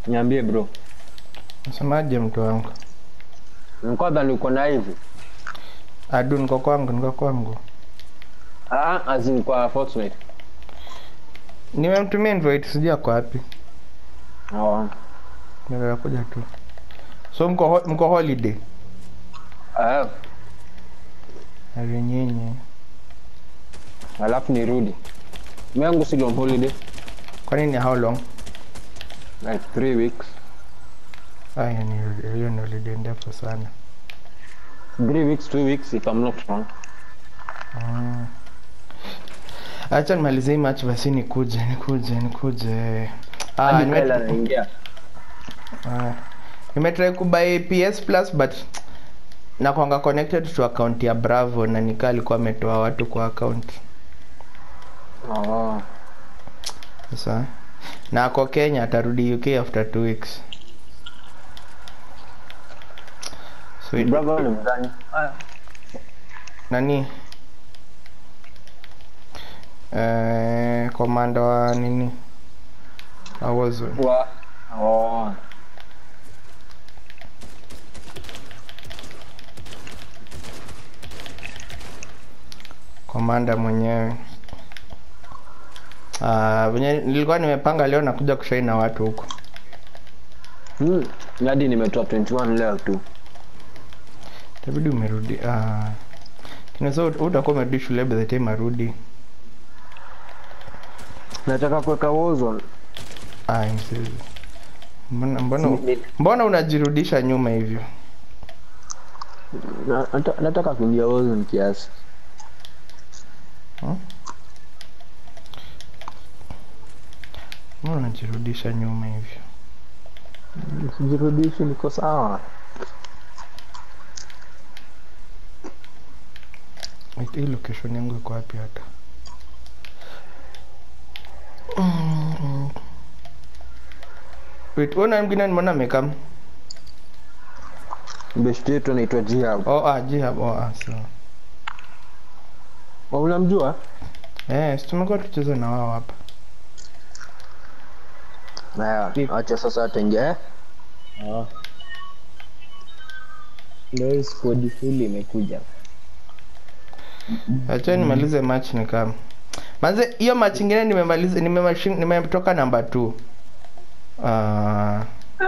Niambie bro. Nasemaje mtu wangu? Kwanza niko na hivi. Adu niko kwangu, niko kwangu. Ah, as in kwa Fortnite. Nimemtumia invite sijui ako wapi. Oh. Ndio kuja tu. So mko ho- mko holiday? Ah, Ari nyinyi. alafu nirudi. Mimi yangu si on holiday Kwa nini how long? like 3 weeks. Aya ni hiyo ni holiday ndefu sana. 3 weeks, 2 weeks if I'm not wrong. Mm. Acha nimalizie hii match basi nikuje, nikuje, nikuje. Ah, Hadi nime- Kyle anaingia. Ah, nimetry kubuy PS Plus but nakwanga connected to account ya Bravo na nikaa alikuwa ametoa watu kwa account Oh. sasa, na ako Kenya atarudi UK after two weeks. Sweet. Bravo ni mgani? Ah, Nani? Eh, komanda wa nini? Wa Warzone. wa Oh. Komanda mwenyewe. Ah, venye nilikuwa nimepanga leo nakuja kushai na watu huko. Hmm. Hadi nimetoa 21 leo tu. Itabidi umerudi. Ah. Kinaweza ut- utakuwa umerudi shule by the time arudi. Nataka kuweka Warzone. Ah, msizi. Mbona mbona Ni- mbona unajirudisha nyuma hivyo? Na- nata- Nataka kuingia Warzone kiasi. Mbona unajirudisha nyuma hivyo? Sijirudishi, niko sawa. Wait, hii location yangu iko wapi hata? Mm. Wait, una mwingine nimeona amekam. Best yetu anaitwa Jihab. Oh, ah, Jihab. Oh, ah, sawa. Oh, unamjua? Eh, si tumekuwa tucheza na wao hapa. Haya, acha sasa ataingia eh? Ah. Ndio hii squad full imekuja. Acha nimalize match ni kama. Manze hiyo match ingine nimemaliza nimemashi- nimetoka namba 2. Ah,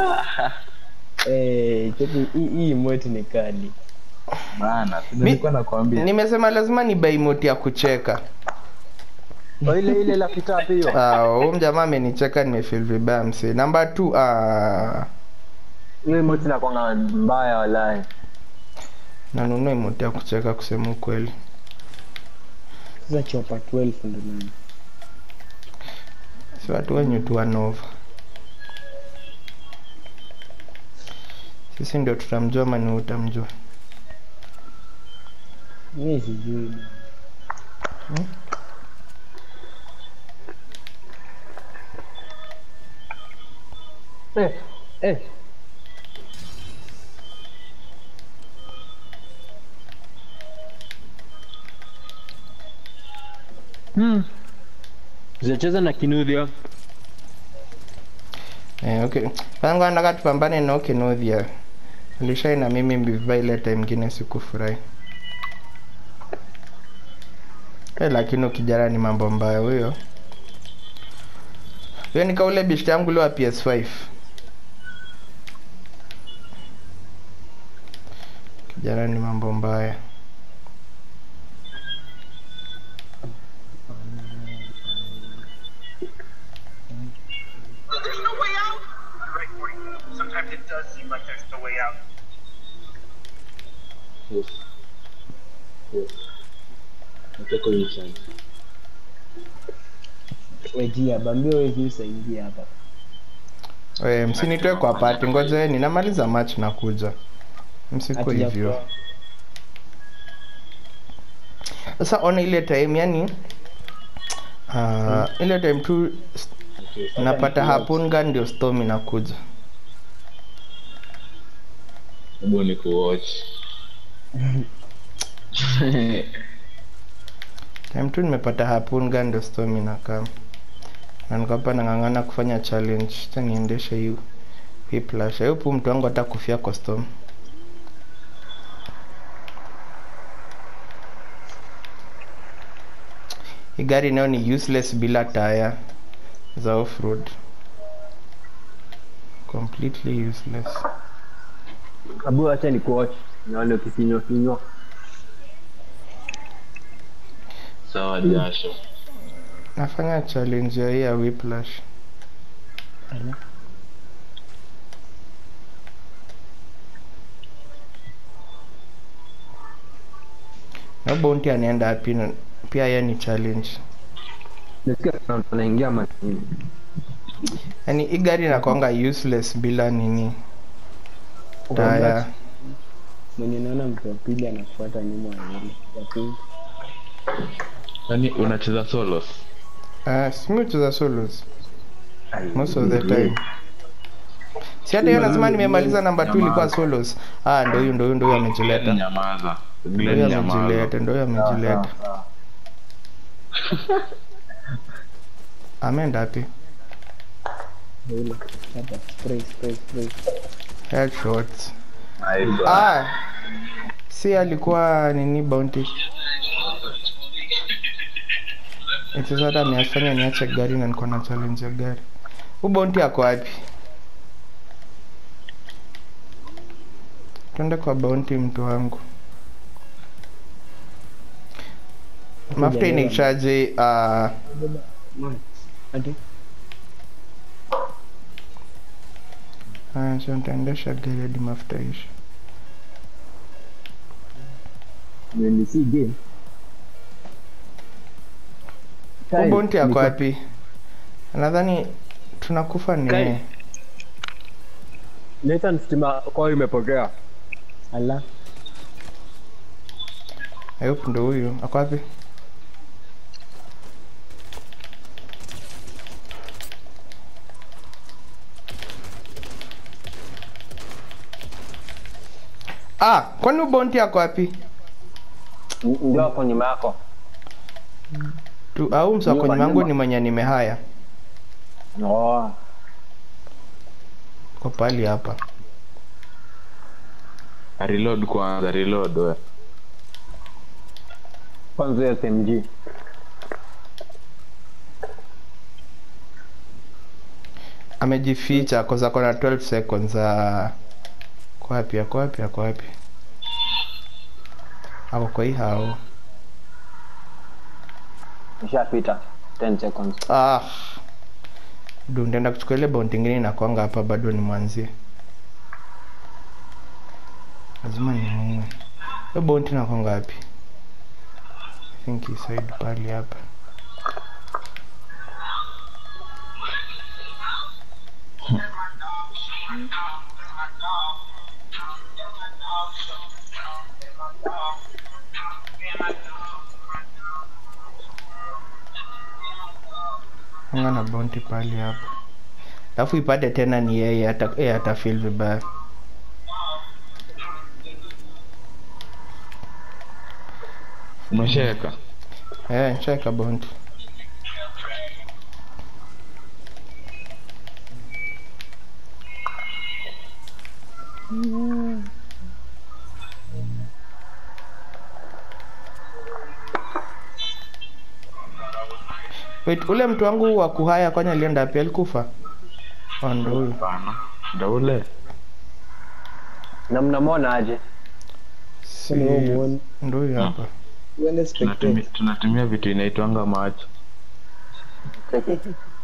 Eh, cheki hii hii emote ni kali. Bana, Mi- nilikuwa nakwambia. nimesema lazima ni buy emote ya kucheka. Oh, ile ile la kitabu hiyo. Ah, huyu mjamaa amenicheka nimefeel vibaya msee. Namba 2 ah Ile emoji inakuanga mbaya walai. nanunua emote ya kucheka kusema ukweli. Sasa chopa 12 ndo nani? Si watu wenye tu wanova. Sisi ndio tutamjua ama ni utamjua. Mimi sijui. Eh, eh. Hmm. Zinacheza na Kinudhia. Eh, okay. Pango nataka tupambane na Okenodhia. Alishai na mimi mbiva ile time ingine sikufurahi. Eh, lakini ukijana ni mambo mbaya huyo. Huyo ni kaule bishti yangu leo wa PS5. Kijana ni mambo mbaya. There's no way out. You're right, Morty. Sometimes it does seem like there's no way out. Yes. Yes. Nataka kwenye chance. Wejia, bambio wewe usaidie hapa. We, msinitoe kwa pati, ngoja ninamaliza match na kuja. Msiko Hatuja hivyo. kwa- Sasa ona ile time yani uh, ile time tu s- napata harpoon gun ndio storm inakuja. Hebu ni kuwatch. Time tu nimepata harpoon gun ndio storm inakaa. Na niko hapa nang'ang'ana kufanya challenge. Acha niendeshe hiyo Whiplash. I hope huyu mtu wangu hata kufia kwa storm. Hii gari nayo ni useless bila taya za off-road. Completely useless. Abu acha ni kuwatch. Naona ukifinywa finywa. sawa jasho Nafanya challenge ya hii ya Whiplash. Ala. Na bounty anaenda wapi? na- Pia yeye ni challenge. Nasikia kuna mtu anaingia mashini. Yaani hii gari inakuanga useless bila nini taya. mwenye naona mtu wa pili anafuata nyuma ya yule ya pink. yaani unacheza solos Ah, si mimi hucheza solos most of the time. Si hata hiyo lazima nimemaliza namba 2 ilikuwa solos. Ah, ndio huyu ndio huyu ndio huyu amejileta. nyamaza Ndio Glenn huyu nyamaza amejileta, ndio huyu amejileta. Ameenda wapi? Yule. Hapa spray spray spray. Headshots. Nice. Ah. Si alikuwa nini bounty? Eti sasa amefanya niache gari na niko na challenge ya gari. Huyu bounty ako wapi? Twende kwa bounty mtu wangu. Mafuta inaishaje? Uh, Ati haya, so nitaendesha gari hadi mafuta ishe. Ni si game. Huyu bounty ako wapi? Nadhani tunakufa ni Kai. yeye. Nathan stima kwao imepotea. ala I hope ndo huyu. Ako wapi? Ah, kwani huyu bounty ako wapi? N- Ndio hapo nyuma yako. Tu, au msako Nyuma, nyuma yangu nyuma. ni mwenye nimehaya. Oh. Kwa pali hapa. reload kwanza reload we Kwanza ya SMG. Amejificha koza kona 12 seconds. Ah. Kwa wapi? Ako wapi? Ako wapi? Ako kwa hii hao. Nishapita 10 seconds. Ah. Du, nitaenda kuchukua ile bounty ingine inakwanga hapa bado ni mwanzie. Lazima ni muue. Hiyo bounty inakwanga wapi? I think hii side pali hapa. Anga na bounty pali hapa. Alafu ipate tena ni yeye ata yeye ata feel vibaya. umeshaweka Eh, cheka bounty. Wait, ule mtu wangu wa kuhaya kwani alienda wapi? Alikufa? Oh, ndo huyu. Hapana. ndo ule Na mnamwona aje? Si, Kwani wewe muone? ndo huyu hapa. uende tunatumia, spectate tunatumia vitu inaitwanga macho Cheki.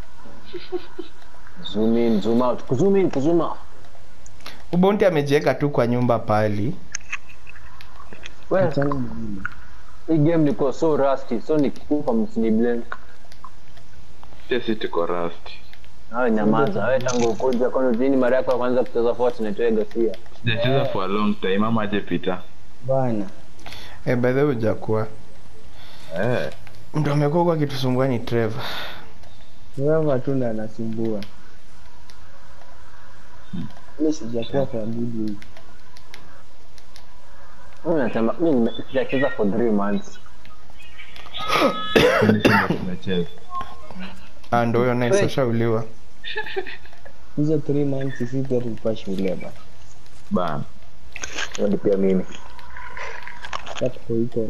Zoom in, zoom out. Kuzoom in, kuzoom out. Ubonti amejiweka tu kwa nyumba pali. Wewe, achana na mimi hii game niko so rusty, so nikikufa msiniblame. sisi tuko rust Wewe nyamaza, wewe tangu ukuja kwani lini mara yako ya kwanza kucheza Fortnite wewe Gasia? sijacheza for a long time ama aje pita bana Eh, by the way hujakuwa. eh Mtu amekuwa kwa kitusumbua ni Trevor. wewe tu ndo anasumbua mimi sijakuwa kwa good week Mimi nasema mimi nime- sijacheza for 3 months. sisi ndo tunacheza Ah, ndo huyo nice Hey. ashauliwa. hizo 3 months sisi pia tulikuwa shule bana bana Hiyo ni pia mimi Sasa tuko huko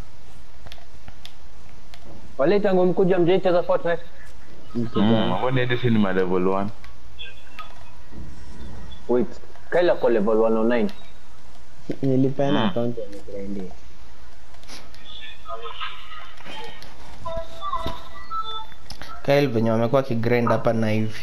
wale tangu mkuja mjaicheza Fortnite mtu Mm, gani? mbona hadi si ni ma level 1 wait Kaila kwa level 109 nilipeana Mm. account ya migrandia Kyle venye wamekuwa kigrind hapa na hivi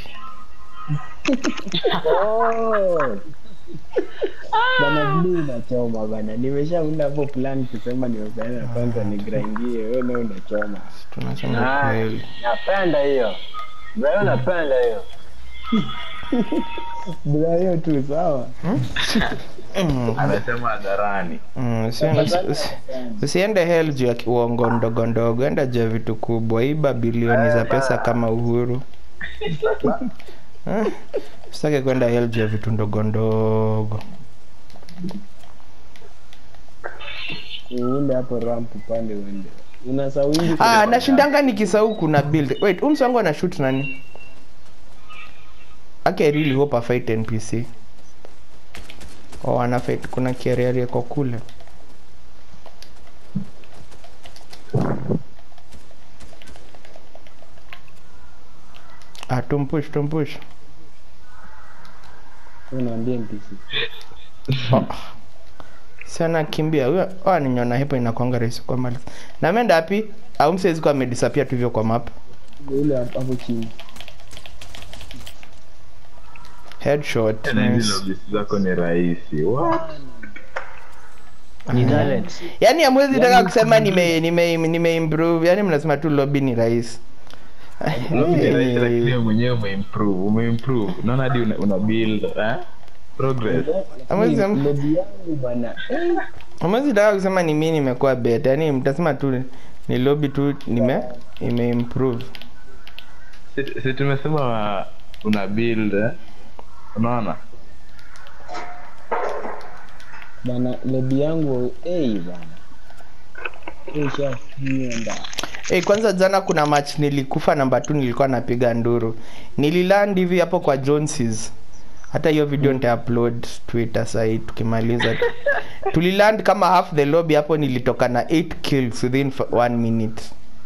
Oh. bana blue unachoma bana nimeshaunda hapo plan kusema nimepeana kwanza nigrindie wewe na unachoma tunasema Ah, kweli napenda hiyo Bro, napenda hiyo bila hiyo tu sawa Mm, anasema hadharani mm, usi- usi- usiende hell juu ya uongo ndogo ndogo enda juu ya vitu kubwa iba bilioni za pesa kama uhuru Eh, usitake kwenda hell juu ya vitu ndogo ndogo uunde hapo ramp upande uende una sawingi ah, nashindanga nikisahau kuna build wait huyu msangu ana shoot nani Ake I really hope a fight npc oh ana fight kuna kiariari yako kule ah tumpush tumpush unaambia NPC oh. sana kimbia huyo oh, ninyona hipo inakwanga rahisi kwa mali na ameenda wapi au msaizi kwa amedisappear tu hivyo kwa map ule hapo hapo chini headshot tena hizi nice. lobbies zako ni rahisi What? ni talent yaani amwezi taka kusema nime nime nime improve yaani mnasema tu lobby ni rahisi Lobby ni rahisi lakini wewe mwenyewe umeimprove umeimprove unaona hadi una, una build eh? progress Amwezi Lakini lobby yangu bana eh, amwezi taka kusema ni mimi nimekuwa better yaani mtasema tu ni lobby tu nime ime improve si, si tumesema una build eh? unaona bana lobby yangu eh bana ishashinda Hey, kwanza jana kuna match nilikufa namba tu nilikuwa napiga nduru nililand hivi hapo kwa joneses hata hiyo video nitaupload twitter sahii tukimaliza tuliland kama half the lobby hapo nilitoka na 8 kills within f- one minute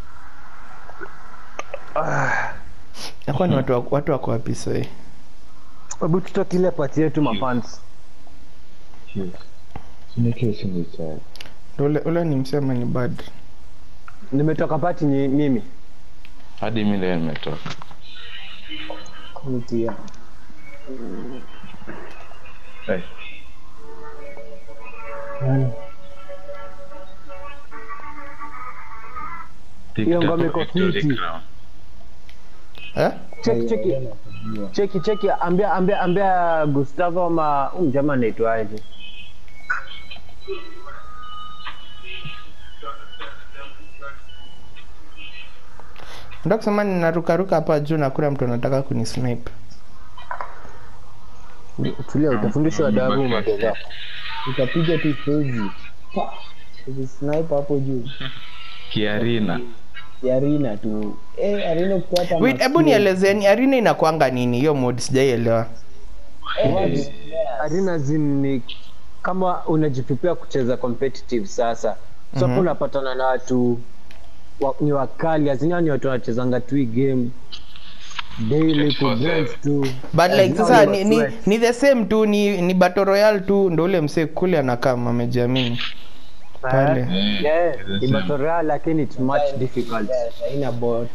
nakuwa ni watu wa- watu wako wapi sahii hebu tutoke ile pati yetu mafans ule, ule ni msema ni bad nimetoka pati ni mimi hadi mi leo nimetoka mtia hey. Hiyo ngoma iko Victory fiti. Crown. eh? cheki cheki cheki cheki ambia ambia ambia Gustavo ama huyu mjamaa anaitwaje nda kusema ninarukaruka hapa juu na kuna mtu anataka kunisnipe tulia utafundishwa adabu mageza utapiga tu stage Pa! sniper hapo juu kiarina yarina tu eh arina ukipata wait hebu nielezeni arena inakwanga nini hiyo mod sijaielewa arena zin ni kama unajipipia kucheza competitive sasa so hapo Mhm. unapatana na watu wa, ni wakali azina ni watu wanachezanga tu hii game daily ku grind tu but like Lazima sasa uwe ni, ni, sweat. ni the same tu ni, ni battle royale tu ndo ule msee kule anakaa amejiamini pale. Eh, yeah, the ni same. battle royale lakini it's much difficult haina bot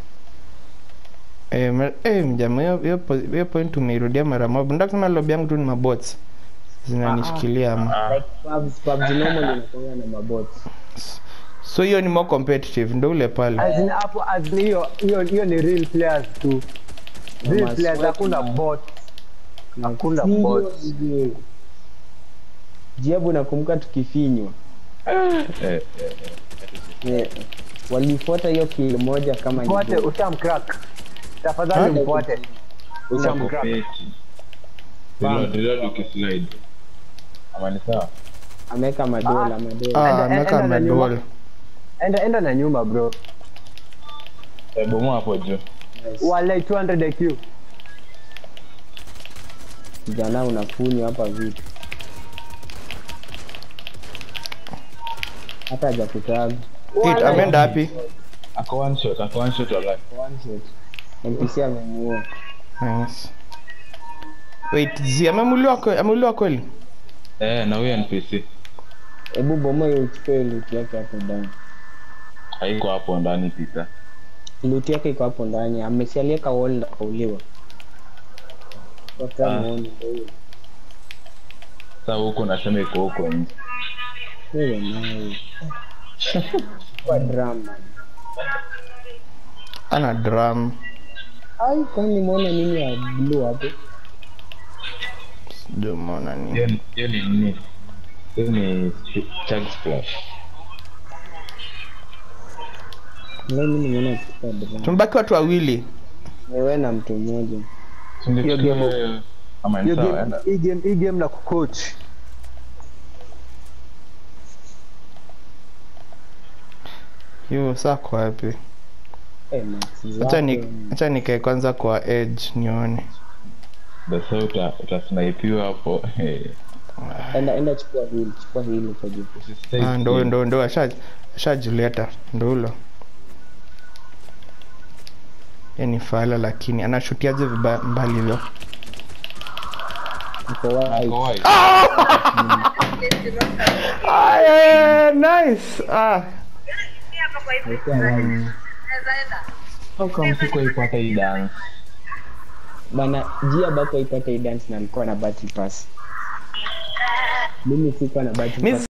eh, me- eh, mjama hiyo- hiyo po- hiyo point umeirudia mara moja ndio kusema lobby yangu tu ni mabots zinanishikilia ama like pubs pubs normal inakuwa na mabot so hiyo ni more competitive ndo ule pale As in hapo as in hiyo hiyo hiyo ni real players tu real Kama players sweat hakuna na- bot hakuna bot jiabu nakumbuka tukifinywa eh, Eh, walifuata hiyo kill moja kama ni mfuate bot. ushamcrack tafadhali Ha? mfuate ushamcrack kopeti. Reload, reload ukislide. Ama ni sawa ameweka madola madola ah, enda- ameweka enda na nyuma. medol enda enda na nyumba bro Eh, bomoa hapo juu wale 200 IQ kijana unafunywa hapa vitu hata hajakutaga Hit, ameenda wapi ako one shot ako one shot wala one shot mpc amemuua nice. wait zi amemuliwa kwe- amemuliwa kweli eh na huyo npc hebu bomo hiyo uchukue loot yake hapo ndani haiko hapo ndani pita loot yake iko hapo ndani amesialieka wall na kauliwa Ah. watamuoni ndio sasa huko nasema iko huko nje wewe nawe kwa drama ana drum ai kwani muona nini ya blue hapo sijui umeona nini hiyo ni- hiyo ni nini hiyo ni chug splash leo mimi nimeona kuchukua drama tumebaki watu wawili wewe na mtu mmoja Hiyo game- ama ni hiyo sawa game enda hii game hii game na kucoach hiyo saa kwa wapi eh max acha ni zako acha nikae kwanza kwa edge nione basi uta utasnipiwa hapo eh. enda enda chukua hili chukua hili kwa juu Usistay ah, ndo still. ndo ndo asha ashajileta ndo hulo Yeye ni fala lakini anashutiaje vibaya mbali hivyo uko wapi Ako wide. ah, yeah, nice ah. How come sikuwaipata hii dance bana jia bako ipate hii dance na alikuwa na battle pass mimi sikuwa na battle Mi pass